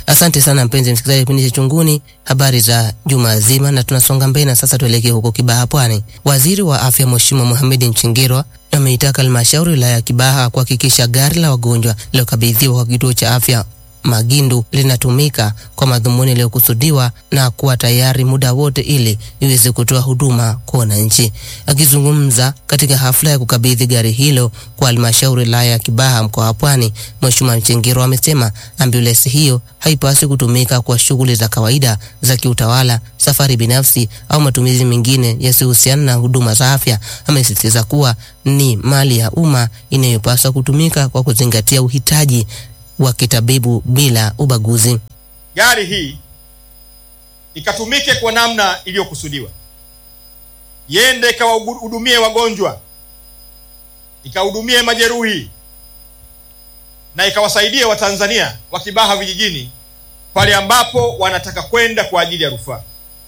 Asante sana mpenzi msikilizaji, kipindi cha Chunguni, habari za juma zima, na tunasonga mbele na sasa tuelekee huko Kibaha, Pwani. Waziri wa Afya Mheshimiwa Mohamed Mchingirwa ameitaka halmashauri wilaya ya Kibaha kuhakikisha gari la wagonjwa lilokabidhiwa kwa kituo cha afya Magindu linatumika kwa madhumuni yaliyokusudiwa na kuwa tayari muda wote ili iweze kutoa huduma kwa wananchi. Akizungumza katika hafla ya kukabidhi gari hilo kwa halmashauri wilaya ya Kibaha mkoa wa Pwani, Mheshimiwa Mchengero amesema ambulensi hiyo haipaswi kutumika kwa shughuli za kawaida za kiutawala, safari binafsi au matumizi mengine yasiyohusiana na huduma za afya. Amesisitiza kuwa ni mali ya umma inayopaswa kutumika kwa kuzingatia uhitaji wa kitabibu bila ubaguzi. Gari hii ikatumike kwa namna iliyokusudiwa, iende ikawahudumie wagonjwa, ikahudumie majeruhi na ikawasaidie Watanzania wa Kibaha vijijini pale ambapo wanataka kwenda kwa ajili ya rufaa.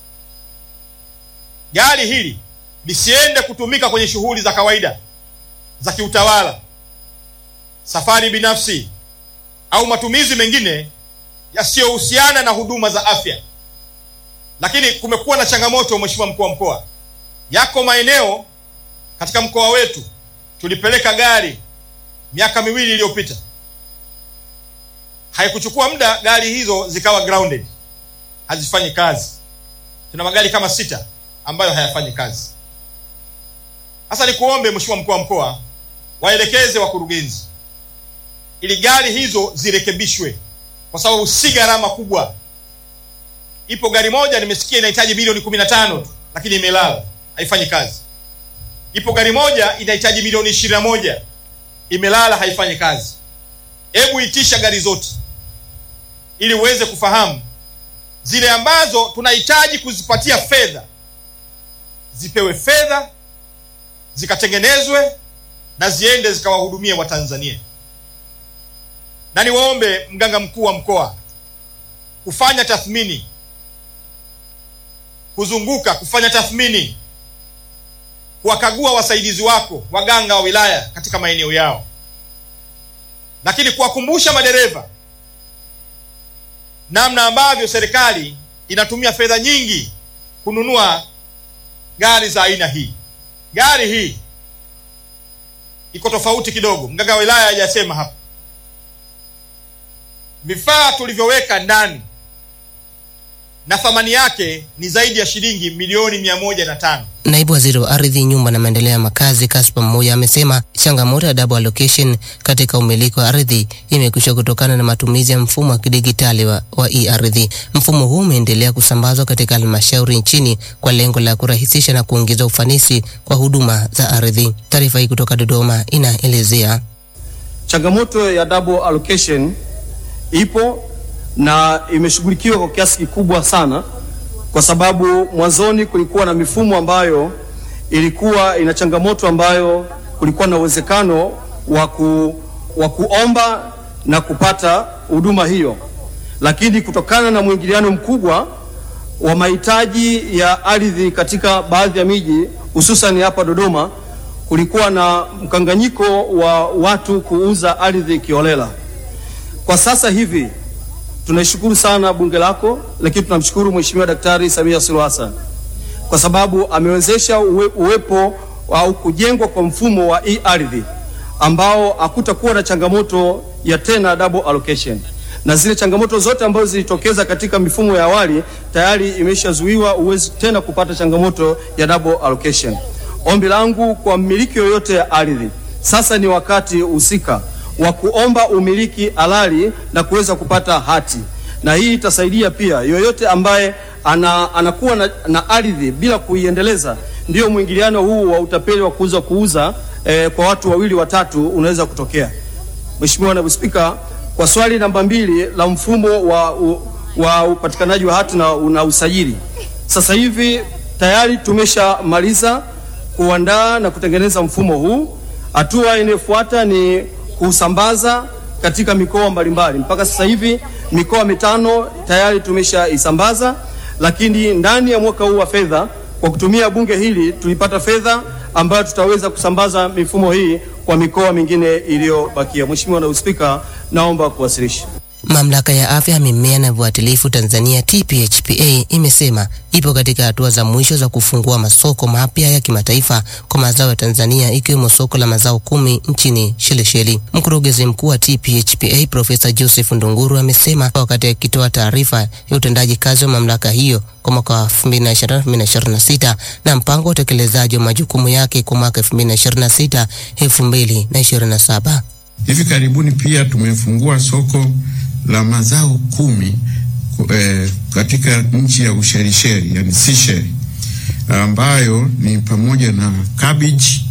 Gari hili lisiende kutumika kwenye shughuli za kawaida za kiutawala, safari binafsi au matumizi mengine yasiyohusiana na huduma za afya. Lakini kumekuwa na changamoto, Mheshimiwa mkuu wa mkoa, yako maeneo katika mkoa wetu tulipeleka gari miaka miwili iliyopita, haikuchukua muda gari hizo zikawa grounded, hazifanyi kazi. Tuna magari kama sita ambayo hayafanyi kazi. Sasa nikuombe Mheshimiwa mkuu wa mkoa, waelekeze wakurugenzi ili gari hizo zirekebishwe, kwa sababu si gharama kubwa. Ipo gari moja nimesikia inahitaji milioni kumi na tano tu, lakini imelala haifanyi kazi. Ipo gari moja inahitaji milioni ishirini na moja imelala haifanyi kazi. Hebu itisha gari zote ili uweze kufahamu zile ambazo tunahitaji kuzipatia fedha zipewe fedha zikatengenezwe na ziende zikawahudumie Watanzania na niwaombe mganga mkuu wa mkoa kufanya tathmini, kuzunguka kufanya tathmini, kuwakagua wasaidizi wako waganga wa wilaya katika maeneo yao, lakini kuwakumbusha madereva namna ambavyo serikali inatumia fedha nyingi kununua gari za aina hii. Gari hii iko tofauti kidogo, mganga wa wilaya hajasema hapa vifaa tulivyoweka ndani na thamani yake ni zaidi ya shilingi milioni mia moja na tano. Naibu Waziri wa Ardhi, Nyumba na Maendeleo ya Makazi Kaspa Mmoja amesema changamoto ya double allocation katika umiliki wa ardhi imekwisha kutokana na matumizi ya mfumo wa kidigitali wa, wa e-ardhi. Mfumo huu umeendelea kusambazwa katika halmashauri nchini kwa lengo la kurahisisha na kuongeza ufanisi kwa huduma za ardhi. Taarifa hii kutoka Dodoma inaelezea changamoto ya double allocation ipo na imeshughulikiwa kwa kiasi kikubwa sana, kwa sababu mwanzoni kulikuwa na mifumo ambayo ilikuwa ina changamoto ambayo kulikuwa na uwezekano wa ku, wa kuomba na kupata huduma hiyo, lakini kutokana na mwingiliano mkubwa wa mahitaji ya ardhi katika baadhi ya miji hususan hapa Dodoma, kulikuwa na mkanganyiko wa watu kuuza ardhi kiholela. Kwa sasa hivi tunaishukuru sana bunge lako, lakini tunamshukuru Mheshimiwa Daktari Samia Suluhu Hassan kwa sababu amewezesha uwe, uwepo au kujengwa kwa mfumo wa e-ardhi ambao hakutakuwa na changamoto ya tena double allocation, na zile changamoto zote ambazo zilitokeza katika mifumo ya awali tayari imeshazuiwa, uwezi tena kupata changamoto ya double allocation. Ombi langu kwa mmiliki yoyote ya ardhi, sasa ni wakati husika wa kuomba umiliki halali na kuweza kupata hati, na hii itasaidia pia yoyote ambaye ana, anakuwa na, na ardhi bila kuiendeleza. Ndio mwingiliano huu wa utapeli wa kuuza kuuza eh, kwa watu wawili watatu unaweza kutokea. Mheshimiwa Naibu Spika, kwa swali namba mbili la mfumo wa, u, wa upatikanaji wa hati na, na usajili, sasa hivi tayari tumeshamaliza kuandaa na kutengeneza mfumo huu. Hatua inayofuata ni kusambaza katika mikoa mbalimbali. Mpaka sasa hivi mikoa mitano tayari tumeshaisambaza, lakini ndani ya mwaka huu wa fedha kwa kutumia bunge hili tulipata fedha ambayo tutaweza kusambaza mifumo hii kwa mikoa mingine iliyobakia. Mheshimiwa Naibu Spika, naomba kuwasilisha. Mamlaka ya afya ya mimea na viuatilifu Tanzania TPHPA imesema ipo katika hatua za mwisho za kufungua masoko mapya ya kimataifa kwa mazao ya Tanzania ikiwemo soko la mazao kumi nchini Shelisheli. Mkurugenzi mkuu wa TPHPA Profesa Joseph Ndunguru amesema wakati akitoa taarifa ya utendaji kazi wa mamlaka hiyo kwa mwaka wa 2025-2026 na mpango wa utekelezaji wa majukumu yake kwa mwaka 2026 2027. Hivi karibuni pia tumefungua soko la mazao kumi eh, katika nchi ya Ushelisheli yani Seychelles, ambayo ni pamoja na cabbage,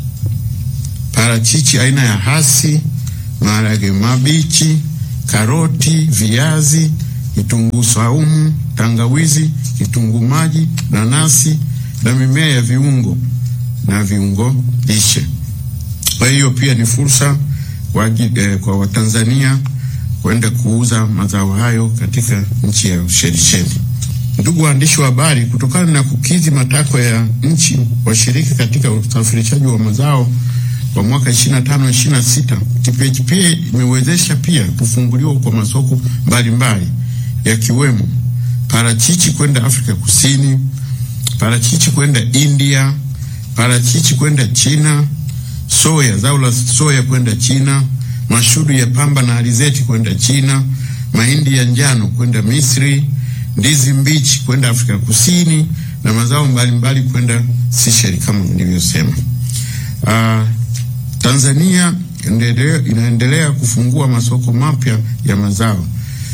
parachichi aina ya hasi, maharage mabichi, karoti, viazi, kitunguu saumu, tangawizi, kitunguu maji, nanasi na mimea ya viungo na viungo lishe. Kwa hiyo pia ni fursa kwa, eh, kwa Watanzania kwenda kuuza mazao hayo katika nchi ya Ushelisheli. Ndugu waandishi wa habari, kutokana na kukidhi matakwa ya nchi washiriki katika usafirishaji wa mazao kwa mwaka 25 26, TPHPA imewezesha pia kufunguliwa kwa masoko mbalimbali yakiwemo parachichi kwenda Afrika Kusini, parachichi kwenda India, parachichi kwenda China, soya, zao la soya kwenda China, mashudu ya pamba na alizeti kwenda China, mahindi ya njano kwenda Misri, ndizi mbichi kwenda Afrika Kusini na mazao mbalimbali kwenda Seychelles kama nilivyosema. Uh, Tanzania endelea, inaendelea kufungua masoko mapya ya mazao.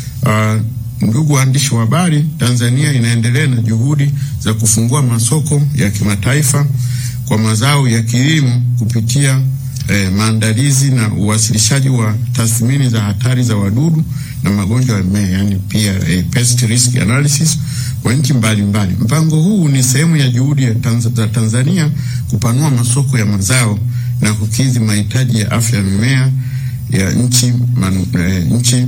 Uh, ndugu waandishi wa habari, Tanzania inaendelea na juhudi za kufungua masoko ya kimataifa kwa mazao ya kilimo kupitia eh, maandalizi na uwasilishaji wa tathmini za hatari za wadudu na magonjwa ya mimea yani pia eh, pest risk analysis kwa nchi mbalimbali. Mpango huu ni sehemu ya juhudi ya Tanz za Tanzania kupanua masoko ya mazao na kukidhi mahitaji ya afya ya mimea ya nchi, man, eh, nchi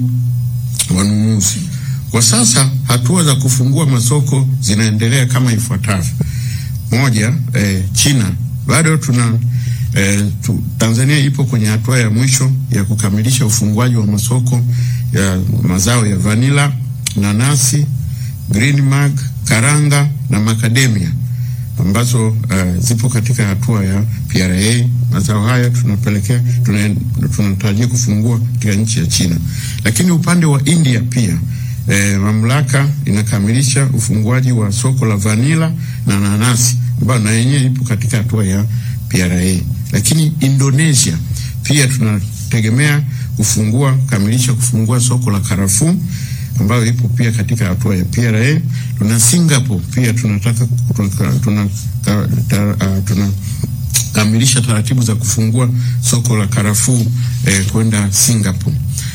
wanunuzi. Kwa sasa hatua za kufungua masoko zinaendelea kama ifuatavyo. Moja, eh, China bado tuna eh, tu, Tanzania ipo kwenye hatua ya mwisho ya kukamilisha ufunguaji wa masoko ya mazao ya vanila, nanasi, green mag, karanga na macadamia ambazo uh, zipo katika hatua ya PRA. Mazao haya tunapelekea tunatarajia kufungua katika nchi ya China, lakini upande wa India pia eh, mamlaka inakamilisha ufunguaji wa soko la vanila na nanasi ambayo na yenyewe ipo katika hatua ya PRA. Lakini Indonesia pia tunategemea kufungua kamilisha kufungua soko la karafuu ambayo ipo pia katika hatua ya PRA. Tuna Singapore pia tunataka tuna, tuna, tuna kamilisha taratibu za kufungua soko la karafuu eh, kwenda Singapore.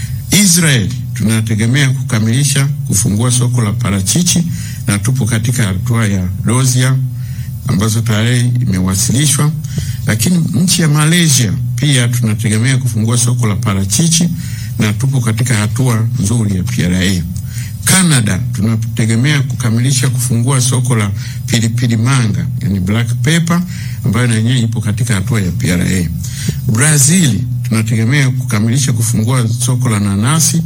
Israel tunategemea kukamilisha kufungua soko la parachichi na tupo katika hatua ya dozia ambazo tayari imewasilishwa, lakini nchi ya Malaysia pia tunategemea kufungua soko la parachichi na tupo katika hatua nzuri ya PRA. Canada tunategemea kukamilisha kufungua soko la pilipili manga, yani black pepper ambayo na yenyewe ipo katika hatua ya PRA. Brazil tunategemea kukamilisha kufungua soko la nanasi.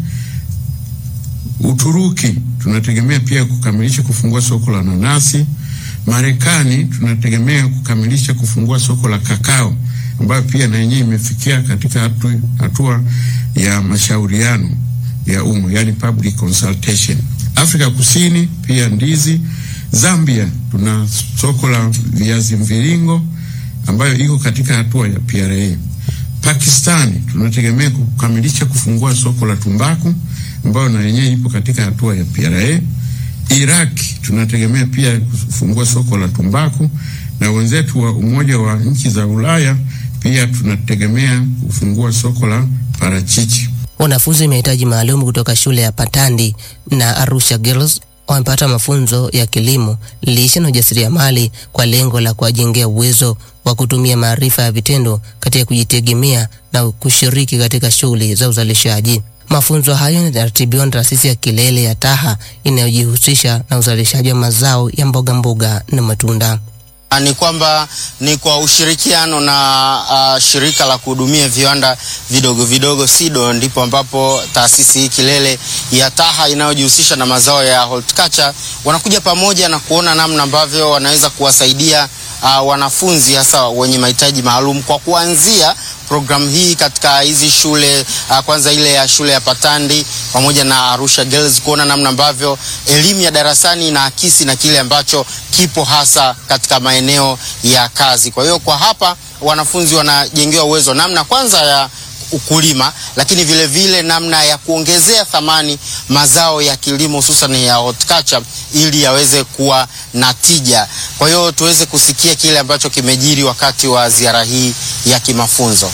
Uturuki tunategemea pia kukamilisha kufungua soko la nanasi. Marekani tunategemea kukamilisha kufungua soko la kakao ambayo pia na yenyewe imefikia katika hatua, hatua ya mashauriano ya umma yani public consultation. Afrika Kusini pia ndizi. Zambia tuna soko la viazi mviringo ambayo iko katika hatua ya PRA. Pakistani tunategemea kukamilisha kufungua soko la tumbaku ambayo na yenyewe ipo katika hatua ya PRA. Iraki tunategemea pia kufungua soko la tumbaku na wenzetu wa Umoja wa nchi za Ulaya pia tunategemea kufungua soko la parachichi. Wanafunzi mahitaji maalum kutoka shule ya Patandi na Arusha Girls wamepata mafunzo ya kilimo, lishe na ujasiriamali kwa lengo la kuwajengea uwezo wa kutumia maarifa ya vitendo katika kujitegemea na kushiriki katika shughuli za uzalishaji. Mafunzo hayo yanaratibiwa na taasisi ya Kilele ya Taha inayojihusisha na uzalishaji wa mazao ya mboga mboga na matunda. Ni kwamba ni kwa ushirikiano na uh, shirika la kuhudumia viwanda vidogo vidogo SIDO, ndipo ambapo taasisi hii Kilele ya TAHA inayojihusisha na mazao ya horticulture wanakuja pamoja na kuona namna ambavyo wanaweza kuwasaidia uh, wanafunzi hasa wenye mahitaji maalum kwa kuanzia programu hii katika hizi shule uh, kwanza ile ya shule ya Patandi pamoja na Arusha Girls kuona namna ambavyo elimu ya darasani inaakisi na kile ambacho kipo hasa katika maeneo ya kazi. Kwa hiyo kwa hapa wanafunzi wanajengewa uwezo namna kwanza ya ukulima lakini vile vile namna ya kuongezea thamani mazao ya kilimo hususan ya horticulture ili yaweze kuwa na tija. Kwa hiyo tuweze kusikia kile ambacho kimejiri wakati wa ziara hii ya kimafunzo.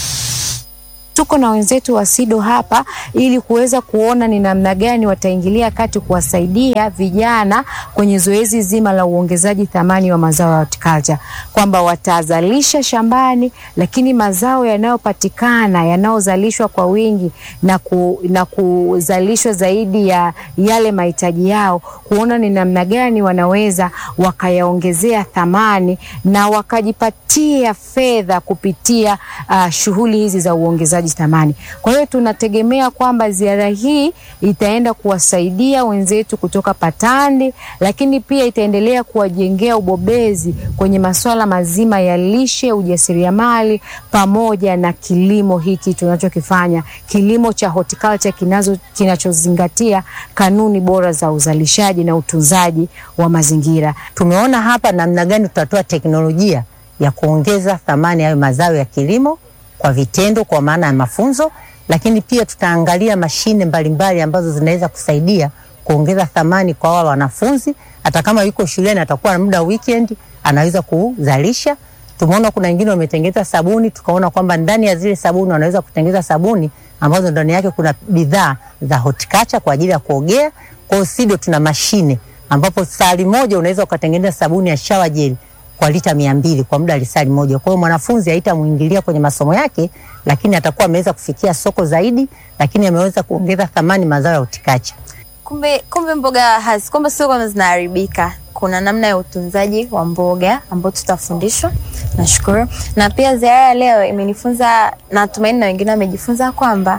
Tuko na wenzetu wa SIDO hapa ili kuweza kuona ni namna gani wataingilia kati kuwasaidia vijana kwenye zoezi zima la uongezaji thamani wa mazao ya horticulture, kwamba watazalisha shambani, lakini mazao yanayopatikana yanayozalishwa kwa wingi na, ku, na kuzalishwa zaidi ya yale mahitaji yao, kuona ni namna gani wanaweza wakayaongezea thamani na wakajipatia fedha kupitia uh, shughuli hizi za uongezaji thamani. Kwa hiyo tunategemea kwamba ziara hii itaenda kuwasaidia wenzetu kutoka Patandi, lakini pia itaendelea kuwajengea ubobezi kwenye masuala mazima ya lishe, ujasiriamali pamoja na kilimo hiki tunachokifanya, kilimo cha horticulture kinazo kinachozingatia kanuni bora za uzalishaji na utunzaji wa mazingira. Tumeona hapa namna gani tutatoa teknolojia ya kuongeza thamani hayo mazao ya kilimo kwa vitendo, kwa maana ya mafunzo, lakini pia tutaangalia mashine mbalimbali ambazo zinaweza kusaidia kuongeza thamani kwa wale wanafunzi. Hata kama yuko shuleni, atakuwa na muda weekend, anaweza kuzalisha. Tumeona kuna wengine wametengeneza sabuni, tukaona kwamba ndani ya zile sabuni wanaweza kutengeneza sabuni ambazo ndani yake kuna bidhaa za horticulture kwa ajili ya kuogea. Kwa hiyo SIDO tuna mashine ambapo sali moja unaweza ukatengeneza sabuni ya shower gel kwa lita mia mbili kwa muda wa lisali moja. Kwa hiyo mwanafunzi haitamwingilia kwenye masomo yake, lakini atakuwa ameweza kufikia soko zaidi, lakini ameweza kuongeza thamani mazao ya horticulture. Kumbe, kumbe mboga hasi, kumbe sio kama zinaharibika. Kuna namna ya utunzaji wa mboga ambao tutafundishwa. Nashukuru, na pia ziara ya leo imenifunza, natumaini na wengine wamejifunza kwamba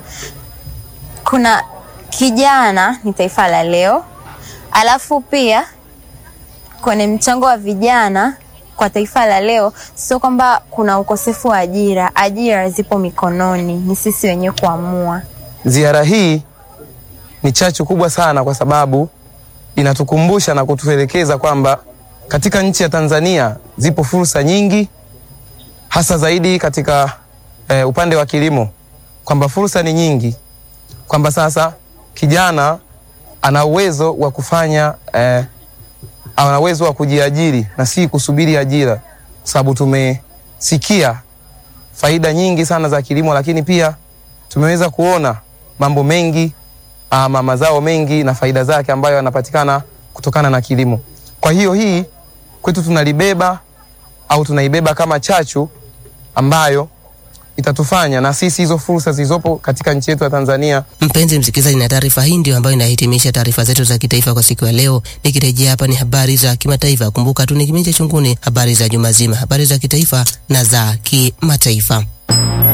kuna kijana ni taifa la leo, alafu pia kwenye mchango wa vijana kwa taifa la leo, sio kwamba kuna ukosefu wa ajira. Ajira zipo mikononi, ni sisi wenyewe kuamua. Ziara hii ni chachu kubwa sana, kwa sababu inatukumbusha na kutuelekeza kwamba katika nchi ya Tanzania zipo fursa nyingi, hasa zaidi katika eh, upande wa kilimo, kwamba fursa ni nyingi, kwamba sasa kijana ana uwezo wa kufanya eh, ana uwezo wa kujiajiri na si kusubiri ajira, sababu tumesikia faida nyingi sana za kilimo, lakini pia tumeweza kuona mambo mengi ama mazao mengi na faida zake ambayo yanapatikana kutokana na kilimo. Kwa hiyo hii kwetu tunalibeba au tunaibeba kama chachu ambayo itatufanya na sisi hizo fursa zilizopo katika nchi yetu ya Tanzania. Mpenzi msikilizaji, na taarifa hii ndio ambayo inahitimisha taarifa zetu za kitaifa kwa siku ya leo. Nikirejea hapa ni habari za kimataifa. Kumbuka tu ni kipindi cha Chunguni, habari za juma zima, habari za kitaifa na za kimataifa.